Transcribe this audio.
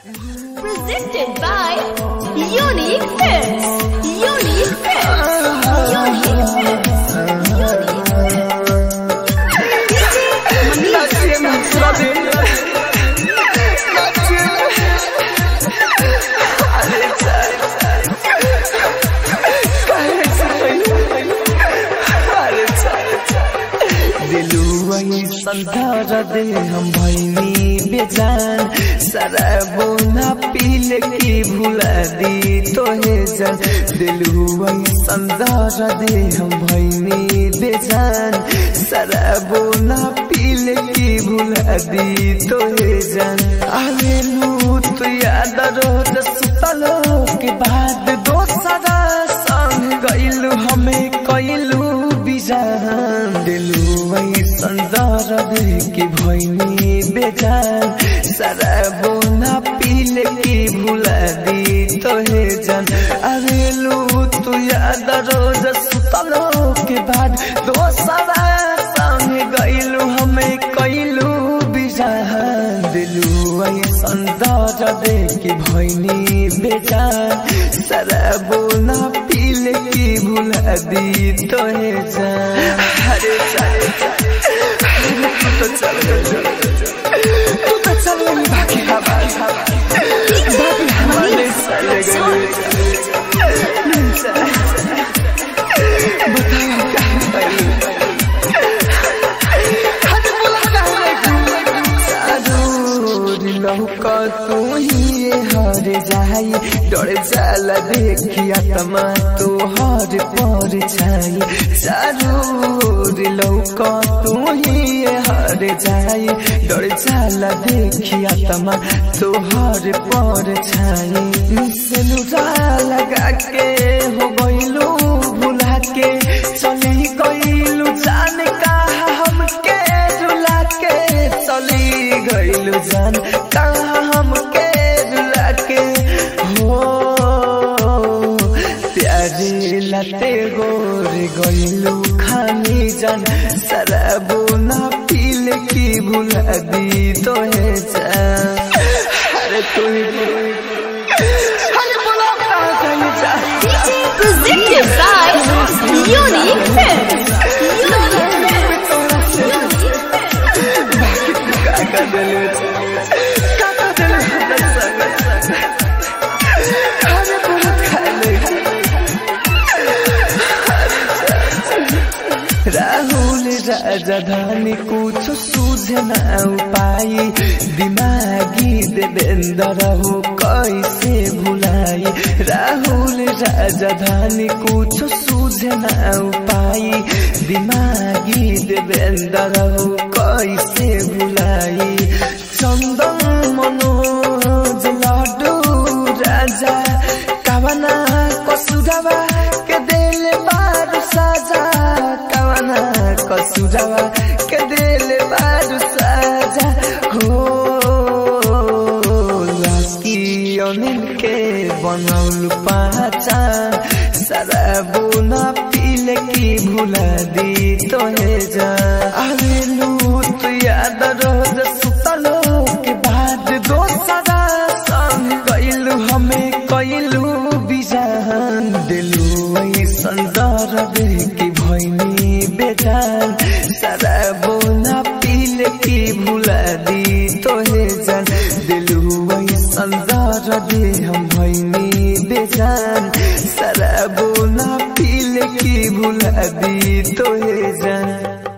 Presented by Unique Films. Unique Films. Unique Films. Unique Naciye mu kirori Naciye Aretse Aretse दिलुआ ये संसार दे हम भैनी बेजान शराबो ना पील की भुला दी तोहे जान दिलुआ ये संसार दे हम भैनी बेजान शराबो ना पील की भुला दी तोहे जान आले लूट याद रोज सुतलो के बाद दोसरा संग गइलू हमें कइलू बिजान दिलू वही संसार के भैनी बेजान शराबो ना पील की भुला दी तोहे जान अरे लू तू याद रोज सुतलो के बाद दोसरा संग गइलू हमें कइलू बिजान दिलू वही संसार के भैनी बेजान शराबो ना पील की भुला दी तोहे जान अरे चले चले तू तो चल गई तू तो चल गई बाकी हमारे बाकी हमारे चले गई बताओ कहाँ गई हद बोला कहाँ गई लौका तू ही हर जाई डर जाला देखिया तमा तो हर पर छाई चारोर लौका तू ही हर जाई डर जाला देखिया तमा तो हर पर छाई मिसलुरा लगा के हो गइलू भुला के चली गइलू जान कहा हमके रुला के चली गइलू जान कहा हमके रुला के हो प्यारे लते गोर गइलू खानी जान शराबो ना पील की भुला दी तोहे जान अरे तू ही अरे बोला कहाँ कहीं जा Presented by Unique Films. Unique Films. काका दिल काका दिल अरे बहुत खाले राहुल राजधानी कुछ सूझ न पाई दिमागी देवेंद्र हो कैसे भुलाई राहुल राजधानी कुछ सूझ न पाई दिमागी देवेंद्र हो कैसे भुलाई चंदन मनोज लाडू राजा कवना कसुरवा के दिल बार साजा कवना कसुरवा के दिल बार साजा हो लाकी अनिल के बनौल पहचान शराबो ना पील की भुला दी तोहे जा अरे लूट याद रोज सुतलो के बाद दोसरा संग गइलू हमें कइलू बिजान दिलू वही संसार की भैनी बेजान शराबो ना पील की भुला दी तोहे जान दिलू वही संसार हम भैनी बेजान शराबो ना पील की भुला दी तोहे जान